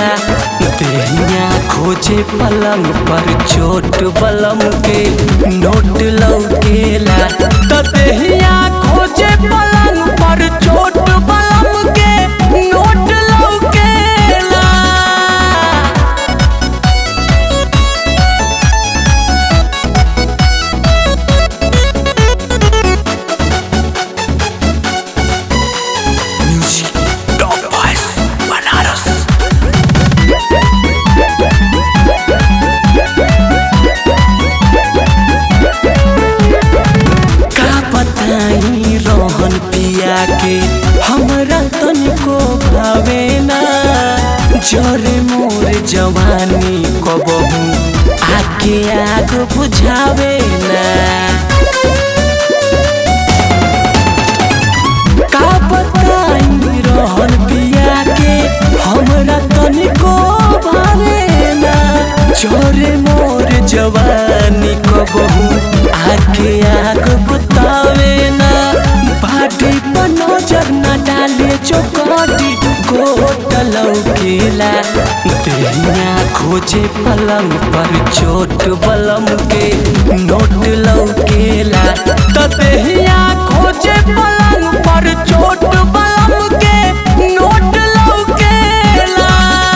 देहिया खोजे पलंग पर चोट बलम के नोट लौकेला त देहिया खोजे पलंग पर चोट बलम के नोट लौकेला म्यूजिक टॉप बॉयज बनारस का बताई रोहन पिया के हमरा तनिको भावे ना जरे मोर जवानी कबहू आके आग बुझावे ना का बताई रोहन पिया के हमरा तनिको भावे ना छोरे मोर जवानी कबहू आके आग बतावे ना बाटी पर नजर न डाले चौकटी गोट लौकेला देहिया खोजे पलंग पर चोट बलम के नोट लौकेला त देहिया खोजे पलंग पर चोट बलम के नोट लौकेला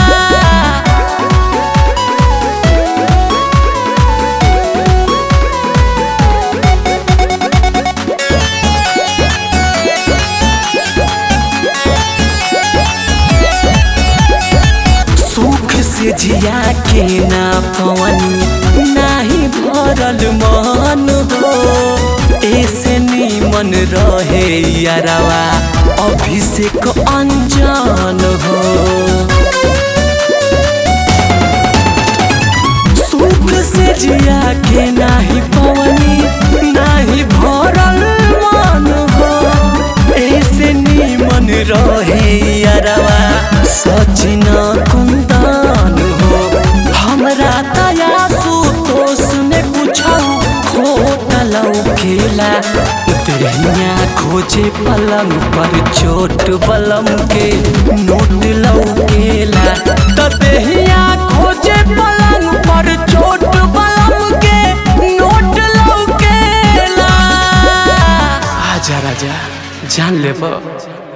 सुख से जिया के ना पवनी नाही भरल मन हो ऐसे नीमन रहे यारवा अभिषेक अंजन हो सुख से जिया के नाही पवनी नाही भरल मन हो ऐसे नीमन रहे यारवा सचिन कुंदन हो हमरा तया सुतोष में कुछ खोट लौकेला देहिया खोजे पलंग पर चोट बलम के नोट लौकेला त देहिया खोजे पलंग पर चोट बलम के नोट लौकेला आजा राजा जान लेबो